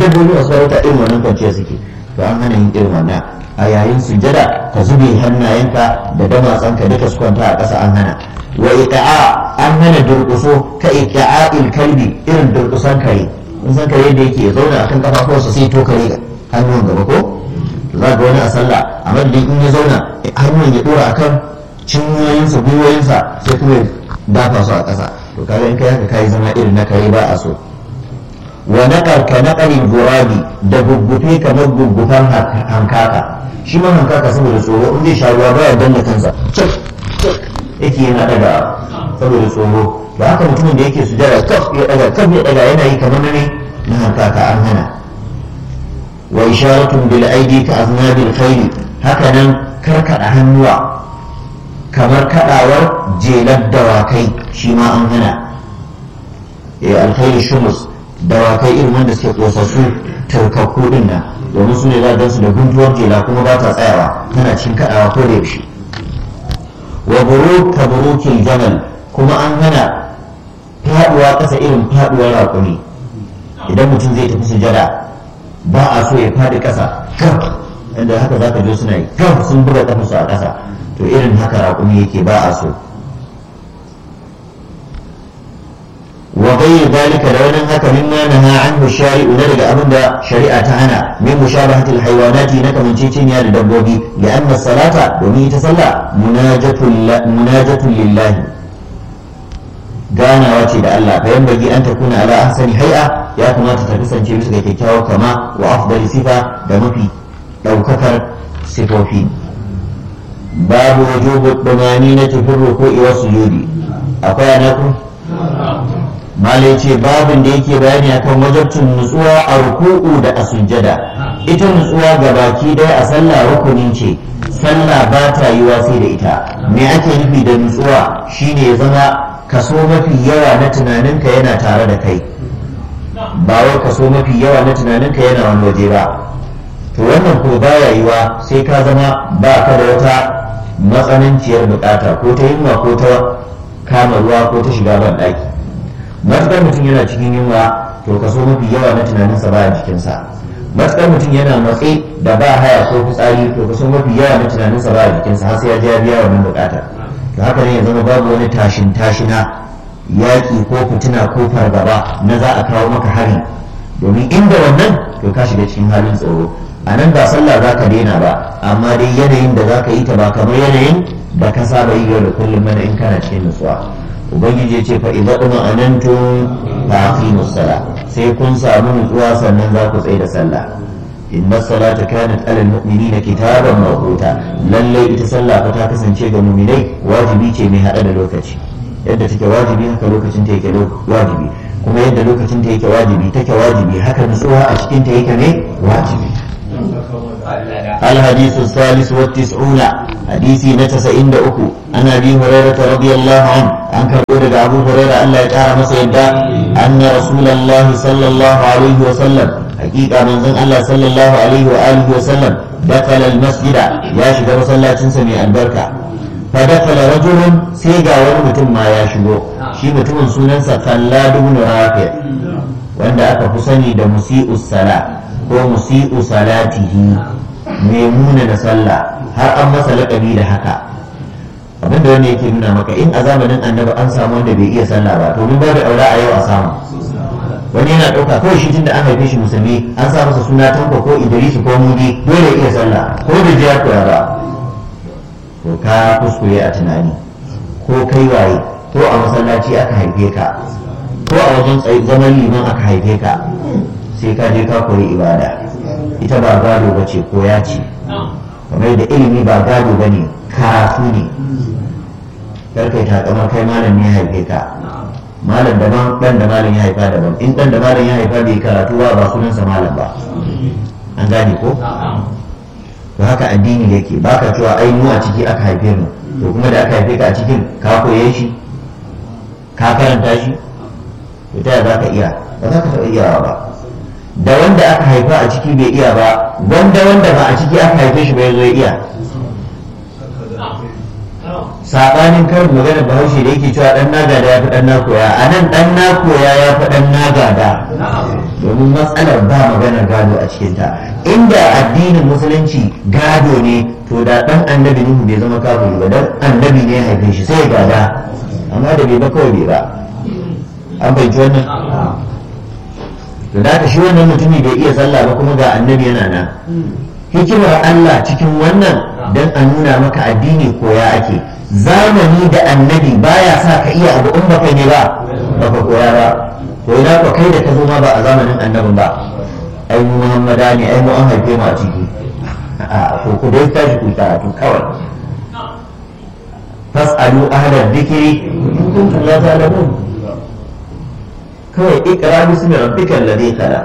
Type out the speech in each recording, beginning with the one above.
dabbobi masu farauta irin wannan kwanciya suke to an hana yin irin wannan a yayin sujjada ka zube hannayenka da damatsanka duka su kwanta a ƙasa an hana wa iqa'a an hana durƙuso ka iqa'il kalbi irin durƙusan kare in san kare da yake zauna akan kafafuwarsa sai to kare hannun gaba ko za ga wani a sallah a madadin in ya zauna hannun ya dora akan cinyoyinsa gwiwoyinsa sai kuma ya dafa su a ƙasa to kaga in kai haka kai zama irin na kare ba a so wa naƙar ka naƙarin gurabi da guggufe kamar guggufan hankaka shi ma hankaka saboda tsoro in zai sha ruwa baya danna kansa yake yana daga saboda tsoro da haka mutumin da yake sujada kaf ya daga kaf ya daga yana yi kamar ne na hankaka an hana wa isharatun bil aidi ka aznabil khayl haka nan karkada hannuwa kamar kadawar jelar dawakai shi ma an hana eh alkhayl shumus dawakai irin wanda suke kosassu tarkakku din nan domin su ne za su da guntuwar jela kuma ba ta tsayawa tana cikin kadawa ko da yaushe wa buruk ka burukil jamal kuma an hana faduwa kasa irin faduwar raƙumi idan mutum zai tafi sujada ba a so ya fadi kasa gab inda haka za ka je suna yi gab sun buga kafarsu a kasa to irin haka raƙumi yake ba a so وغير ذلك لو ان هكا مما نهى عنه الشارع ندرج ابدا شريعه هنا من مشابهه الحيوانات نك من تشينيا لدبوبي لان الصلاه ومي تصلى مناجة مناجة لله ganawa ce da Allah fa yan bagi an takuna ala ahsani hay'a ya kamata ta kasance bisa ga kyakkyawar kama wa afdali sifa da mafi daukakar sifofi babu wujubu dumaninati fi ruku'i wa sujudi akwai anaku malai ce babin da yake bayani akan wajabcin nutsuwa a ruku'u da a sujjada ita nutsuwa ga baki daya a sallah rukuni ce sallah ba ta yiwa sai da ita me ake nufi da nutsuwa shine ya zama kaso mafi yawa na tunaninka yana tare da kai ba wai kaso mafi yawa na tunaninka yana wani waje ba to wannan ko baya yiwa sai ka zama ba ka da wata matsananciyar bukata ko ta yunwa ko ta kama ruwa ko ta shiga ban daki matuƙar mutum yana cikin yunwa to kaso mafi yawa na tunaninsa ba a jikinsa matuƙar mutum yana matse da ba haya ko fitsari to kaso mafi yawa na tunaninsa ba a jikinsa har sai ya je ya biya wannan buƙatar to haka ne ya zama babu wani tashin tashina yaƙi ko fitina ko fargaba na za a kawo maka hari domin inda wannan to ka shiga cikin halin tsoro a nan ba sallah za ka daina ba amma dai yanayin da za ka yi ta ba kamar yanayin da ka saba yi yau da kullum mana in kana cikin nutsuwa ubangiji ya ce fa idza duma anantum fa aqimus sala sai kun samu nutsuwa sannan za ku tsaye da sallah inna salata kanat alal mu'minina kitaban mawquta lalle ita sallah fa ta kasance ga mu'minai wajibi ce mai hada da lokaci yadda take wajibi haka lokacin ta yake wajibi kuma yadda lokacin ta yake wajibi take wajibi haka nutsuwa a cikin ta yake ne wajibi الحديث الثالث والتسعون حديثي نتس عند أكو عن أبي هريرة رضي الله عنه عن كبير أبو هريرة أن لا يتعرى مسيدا أن رسول الله صلى الله عليه وسلم حقيقة من ذن الله صلى الله عليه وآله وسلم دخل المسجد يا شيخ مسلا سمي البركة فدخل رجل سيغا ورمتم ما يشبه شي متم سننسى خلاد بن رافع وأن أكفصني دا مسيء الصلاة ko musi'u salatihi mai muna da sallah har an masa laƙabi da haka abinda wanda yake nuna maka in a zamanin annabi an samu wanda bai iya sallah ba to mun ba da aure a yau a samu wani yana ɗauka kawai shi tun da an haife shi musulmi an sa masa suna tanko ko idrisu ko mudi dole ya iya sallah ko da jiya koya ba to ka kuskure a tunani ko kai waye ko a masallaci aka haife ka ko a wajen zaman liman aka haife ka sai ka je ka koyi ibada ita ba gado ba ce ko ya ce kamar da ilimi ba gado ba ne karatu ne karkai ta kamar kai malam ne ya haife ka malam daban dan da malam ya haifa daban in dan da malam ya haifa bai karatu ba ba sunansa malam ba an gane ko to haka addini yake baka cewa ai mu a ciki aka haife mu to kuma da aka haife ka a cikin ka koye shi ka karanta shi to ta za ka iya ba za ka taɓa iyawa ba da wanda aka haifa a ciki bai iya ba wanda wanda ba a ciki aka haife shi bai zo ya iya sabanin karin maganar bahaushe da yake cewa dan nagada ya fi dan na koya a nan dan na koya ya fi dan nagada domin matsalar ba maganar gado a cikinta inda addinin musulunci gado ne to da dan annabi nuhu bai zama kafiri ba dan annabi ne ya haife shi sai ya gada amma da bai ba kawai bai ba an bai wannan to da haka shi wannan mutumi bai iya sallah ba kuma ga annabi yana nan hikimar Allah cikin wannan dan a nuna maka addini koya ake zamani da annabi baya sa ka iya abu in baka ne ba baka koya ba to ina ka kai da ka zo ma ba a zamanin annabin ba ai mu muhammada ne ai mu an haife mu a ciki a to ku dai tashi ku karatu kawai fas'alu ahla dhikri in kuntum la ta'lamun kawai ikra bismi rabbika alladhi khalaq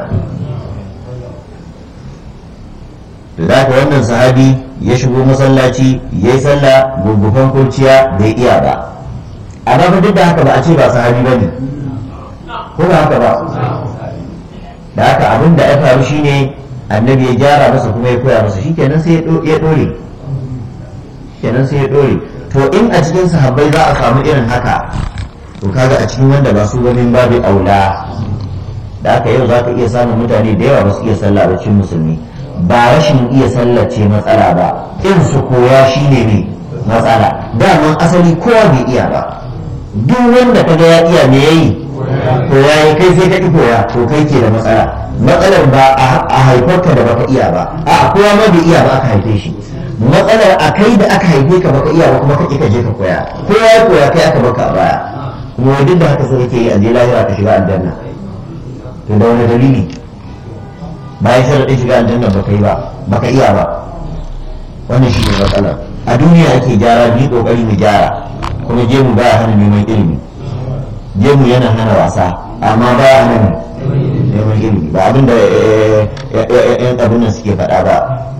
da haka wannan sahabi ya shigo masallaci ya yi sallah gurgufan kurciya bai iya ba amma fa duk da haka ba a ce ba sahabi ba ne ko ba haka ba da haka abin da ya faru shine annabi ya gyara masa kuma ya koya masa shikenan sai ya dore kenan sai ya dore to in a cikin sahabbai za a samu irin haka to kaga a cikin wanda ba su ganin babu aula da aka yau za ka iya samun mutane da yawa ba su iya sallah ba cikin musulmi ba rashin iya sallace matsala ba in su koya shi ne ne matsala daman asali kowa bai iya ba duk wanda ka ga ya iya me yayi koya yi kai sai ka ki koya to kai ke da matsala matsalar ba a haifarka da baka iya ba a kowa ma bai iya ba aka haife shi matsalar a kai da aka haife ka baka iya ba kuma ka ka je ka koya kowa ya koya kai aka baka a baya kuma duk da haka so kake yi a je lahira ka shiga aljanna to da wani dalili bayan sharaɗin shiga aljanna baka yi ba baka iya ba wannan shi ne matsala a duniya ake gyara bi kokari mu gyara kuma gemu baya hana neman ilimi gemu yana hana wasa amma baya hana neman ilimi ba abinda yan abin nan suke faɗa ba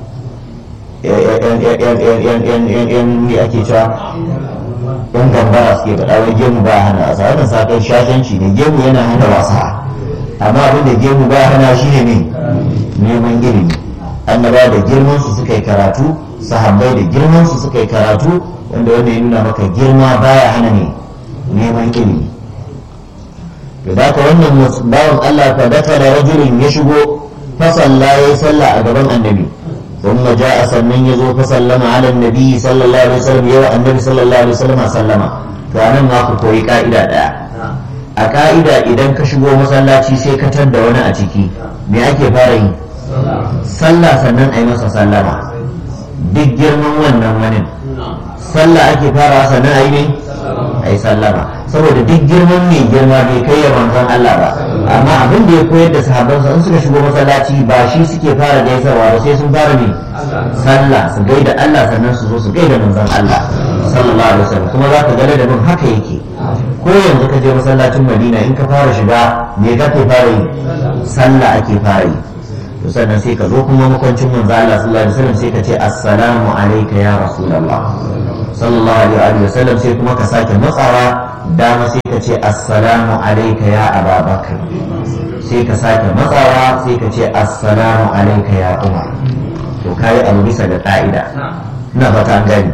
yan ne ake cewa yan gambara suke faɗa wai gemu baya hana wasa wannan sakon shashanci ne gemu yana hana wasa amma abin da gemu ba hana shi ne neman ilimi annaba da girman su suka yi karatu sahabbai da girman su suka yi karatu wanda wanda ya nuna maka girma baya hana ne neman ilimi to da ka wannan bawan Allah fa daka da rajulin ya shigo fa salla yayi sallah a gaban annabi ثم جاء سنن يزو فسلم على النبي صلى الله عليه وسلم يوى النبي صلى الله عليه وسلم سلم فأنا ما koyi ka'ida daya. a ka'ida idan ka shigo masallaci sai ka tadda wani a ciki me ake fara yi sallah sannan a yi masa sallama duk girman wannan wani sallah ake fara sannan a yi ne a yi sallama saboda duk girman mai girma bai kai ya manzon Allah ba amma abin da ya koyar da sahabbansa in suka shigo masallaci ba shi suke fara gaisarwa ba sai sun fara ne sallah su gaida Allah sannan su zo su gaida manzon Allah sallallahu alaihi wasallam kuma za ka ga da bin haka yake ko yanzu ka je masallacin madina in ka fara shiga me ka ke fara yi sallah ake fara yi to sannan sai ka zo kuma makwancin manzo Allah sallallahu alaihi wasallam sai ka ce assalamu alayka ya rasulullah sallallahu alaihi wasallam sai kuma ka sake matsawa dama sai ka ce assalamu alayka ya ababakar sai ka sake matsawa sai ka ce assalamu alayka ya umar to kai abu bisa da ka'ida ina fata an gani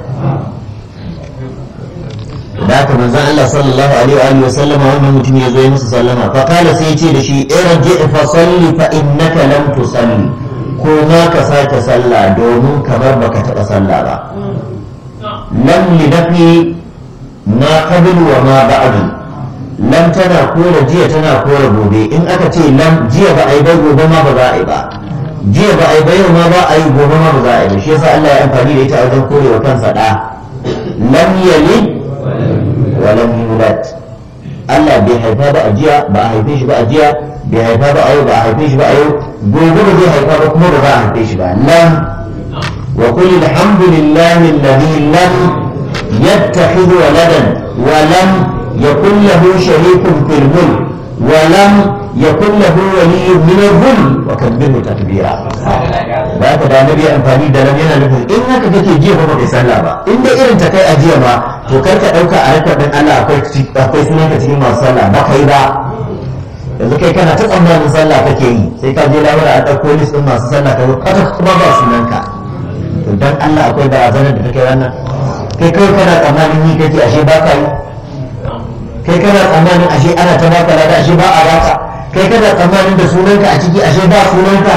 da haka manzon Allah sallallahu alaihi wa sallama wannan mutum ya zo ya masa sallama fa kala sai ya ce da shi irji fa salli fa innaka lam tusalli ko ma ka sake sallah domin kamar baka taba sallah ba lam li nafi ma qabl wa ma ba'd lam tana kora jiya tana kora gobe in aka ce lam jiya ba ai bai gobe ma ba za a yi ba jiya ba ai bai ma ba a yi gobe ma ba za a yi ba shi yasa Allah ya amfani da ita a wajen korewa kansa da lam yalid walam yulad Allah bai haifa ba a jiya ba a haife shi ba a jiya bai haifa ba a yau ba a haife shi ba a yau gobe ba zai haifa ba kuma ba za a haife shi ba lam wa qul alhamdulillahi alladhi lam yattakhidh waladan wa lam yakul lahu sharikun fil mulk wa lam yakul lahu waliyyun min al-dhulm wa kabbirhu takbira ba ka da nabi amfani da lam yana nufin in haka kake jiya ba kai sallah ba in dai irin ta kai a jiya ba to kar ka dauka a rakar din Allah akwai akwai sunan ka cikin masu sallah ba kai ba yanzu kai kana ta tsammanin sallah kake yi sai ka je lawara a dauko list din masu sallah ka kwata kuma ba sunan ka to dan Allah akwai barazanar da take wannan kai kawai kana tsammanin yi kake ashe ba ka yi kai kana tsammanin ashe ana ta baka lada ashe ba a baka kai kana tsammanin da sunanka a ciki ashe ba sunanka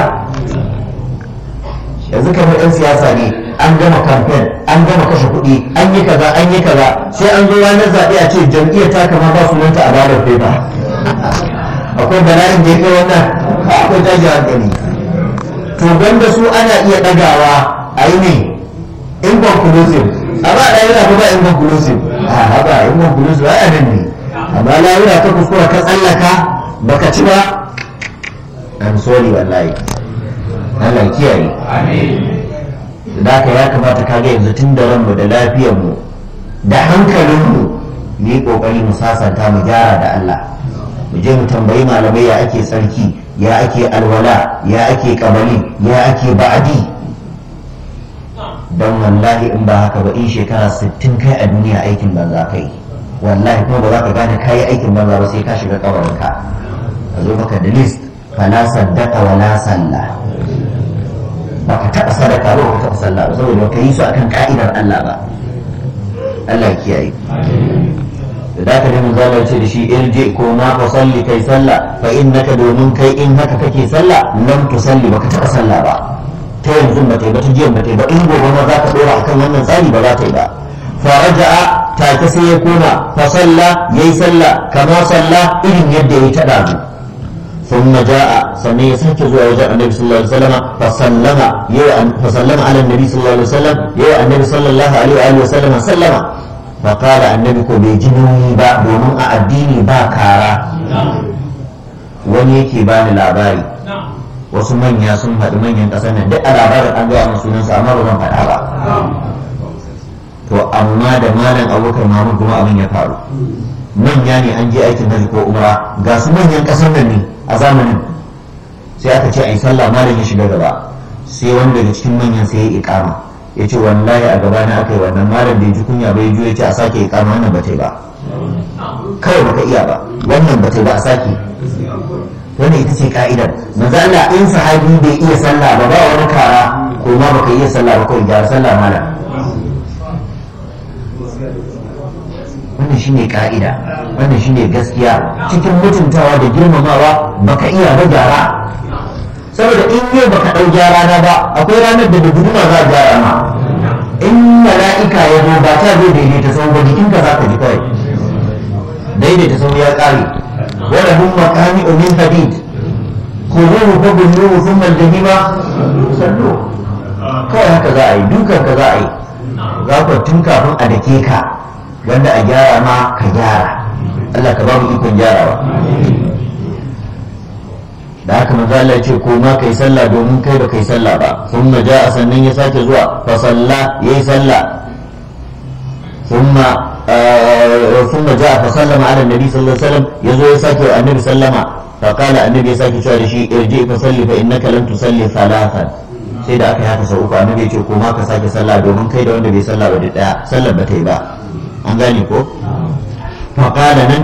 yanzu kamar yan siyasa ne an gama kamfen an gama kashe kuɗi an yi kaza an yi kaza sai an zo ranar zaɓe a ce jam'iyyar ta kama ba sunanta a bada fefa akwai bala'in da ya kai wannan akwai tashi hankali to banda su ana iya ɗagawa a yi ne inconclusive amma a ɗaya yana ba inconclusive a haɓa inconclusive a nan ne amma lahira ka kuskura ka tsallaka baka ci ba I'm sorry wallahi Allah kiyaye da haka ya kamata kaga yanzu tun da ranmu da lafiyarmu da hankalinmu mu yi kokari mu sasanta mu gyara da Allah mu je mu tambayi malamai ya ake sarki ya ake alwala ya ake kabali ya ake ba'adi don wallahi in ba haka ba in shekara 60 kai a duniya aikin banza kai wallahi kuma ba za ka gane kayi aikin banza ba sai ka shiga kabarinka a zo maka da list fala saddaka wala sallah baka taɓa sadaka ba baka taɓa sallah ba saboda baka yi su akan ka'idar Allah ba Allah ya kiyaye da zaka ne mun zama ce da shi irji ko ma fa salli kai sallah fa innaka domin kai in haka kake sallah lam tusalli baka taɓa sallah ba ta yanzu ba ta yi ba ta jiyan ba ta yi ba in gobe ma za ka dora akan wannan tsari ba za ta yi ba faraja'a take sai ya koma fa salla yayi sallah kama salla irin yadda yayi ta dazu ثم جاء سمي سنك زوا وجاء النبي صلى الله عليه وسلم فسلم فسلم على النبي صلى الله عليه وسلم يا النبي صلى الله عليه وآله وسلم سلم فقال النبي كو بيجنوني با دومن أديني با كارا wani yake bani labari wasu manya sun faɗi manyan ƙasar nan duk a labarin an gaya masu sunansu amma ba zan faɗa ba to amma da malam abokan mahmud kuma abin ya faru manya ne an je aikin hajji ko umra ga su manyan ƙasar nan ne a zamanin sai aka ce a yi sallah malam ya shiga gaba sai wani daga cikin manyan sai ya ikama ya ce wallahi a gaba na aka yi wannan malam bai ji kunya bai ji ya ce a sake ikama wannan ba ta yi ba kawai baka iya ba wannan ba ta yi ba a sake wannan ita ce ka'idar manzo Allah in sahabi bai iya sallah ba ba wani kara ko ma baka iya sallah ba kawai gyara sallah malam wannan shine ka'ida wannan shine gaskiya cikin mutuntawa da girmamawa baka iya ba gyara saboda in yau baka ɗau gyara na ba akwai ranar da da guduma za a gyara ma in mala'ika ya zo ba ta zai daidaita sau ba jikinka za ka ji kawai daidaita sau ya ƙare wala hum makami min hadid khuduhu fa bulluhu thumma al-jahima sallu kawai haka za a yi dukan ka za a yi za ku tun kafin a dake ka wanda a gyara ma ka gyara Allah ka ba mu ikon gyarawa da haka manzo Allah ya ce ko ma kai sallah domin kai ba kai sallah ba thumma jaa sannan ya sake zuwa fa salla yayi sallah thumma thumma jaa fa sallama ala nabi sallallahu alaihi wasallam yazo ya sake annabi sallama fa qala annabi ya sake cewa da shi irji fa salli fa innaka lam tusalli thalathan sai da aka yi haka sau uku annabi ya ce ko ma ka sake sallah domin kai da wanda bai sallah ba da daya sallar ba ta yi ba an gane ko fa qala nan